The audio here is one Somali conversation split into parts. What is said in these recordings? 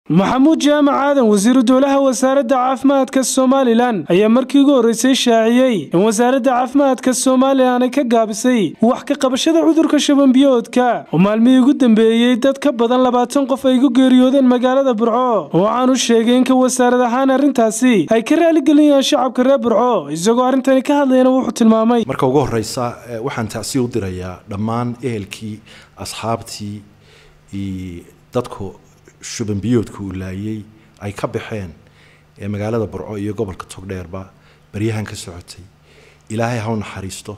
maxamuud jaamac aadan wasiiru dowlaha wasaaradda caafimaadka somalilan ayaa markii ugu horreysay shaaciyey in wasaaradda caafimaadka somalilan ay ka gaabisay wax ka qabashada cudurka shabanbiyoodka oo maalmihii ugu dambeeyey dad ka badan labaatan qof ay ku geeriyoodeen magaalada burco waxaanu sheegay in ka wasaarad ahaan arrintaasi ay ka raaligelinayaan shacabka reer burco isagoo arrintani ka hadlayana wuxuu tilmaamay marka ugu horeysa waxaan tacsi u dirayaa dhammaan ehelkii asxaabtii iyo dadku shuban biyoodka uu laayay ay ka baxeen ee magaalada burco iyo gobolka togdheerba baryahan ka socotay ilaahay ha u naxariisto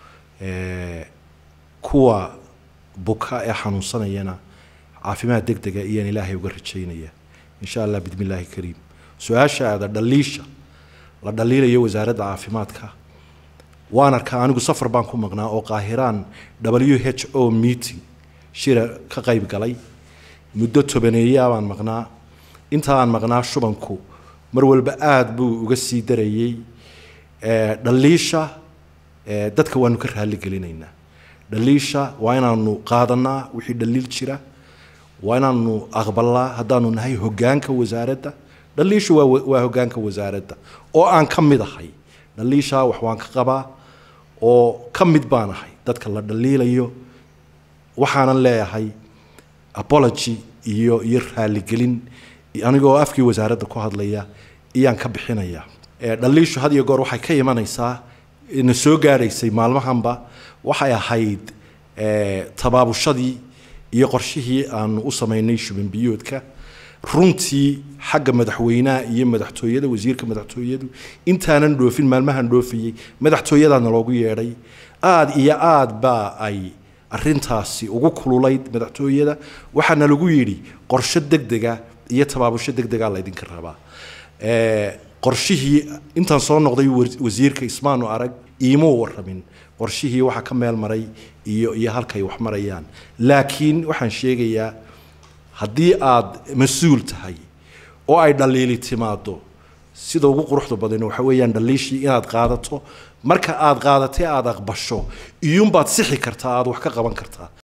kuwa buka ee xanuunsanayana caafimaad deg dega iyaan ilaahay uga rajaynaya insha allah bidmi illaahi kariim su-aashaada dhaliisha la dhaliilayo wasaaradda caafimaadka waan arkaa anigu safar baan ku maqnaa oo qaahiraan w h o meeting shira ka qayb galay muddo tobaneeyaa baan maqnaa inta aan maqnaa shubanku mar walba aada buu uga sii darayey dhaliisha dadka waanu ka raaligelinaynaa dhaliisha waa inaanu qaadanaa wixii dhaliil jira waa inaanu aqbalnaa haddaanu nahay hogaanka wasaaradda dhaliishu waa waa hogaanka wasaaradda oo aan ka mid ahay dhaliishaa wax waan ka qabaa oo ka mid baan ahay dadka la dhaliilayo waxaanan leeyahay apology iyo iyo raaligelin anigoo afkii wasaaradda ku hadlaya iyaan ka bixinaya dhaliishu had iyo goor waxay ka imanaysaa na soo gaadhaysay maalmahanba waxay ahayd tabaabushadii iyo qorshihii aanu u samaynay shubanbiyoodka runtii xagga madaxweynaha iyo madaxtooyada wasiirka madaxtooyadu intaanan dhoofin maalmahan dhoofayey madaxtooyadaana loogu yeedhay aada iyo aada baa ay arintaasi ugu kululayd madaxtooyada waxaana lagu yidhi qorsho degdega iyo tabaabusho degdega laydinka rabaa qorshihii intaan soo noqday wasiirka ismaanu arag iimuu waramin qorshihii waxa ka meel maray iyo iyo halkay wax marayaan laakiin waxaan sheegayaa haddii aad mas-uul tahay oo ay dhaliili timaado sida ugu quruxda badan waxa weeyaan dhaliishii inaad qaadato marka aad qaadatay aada aqbasho iyuunbaad sixi kartaa aada wax ka qaban kartaa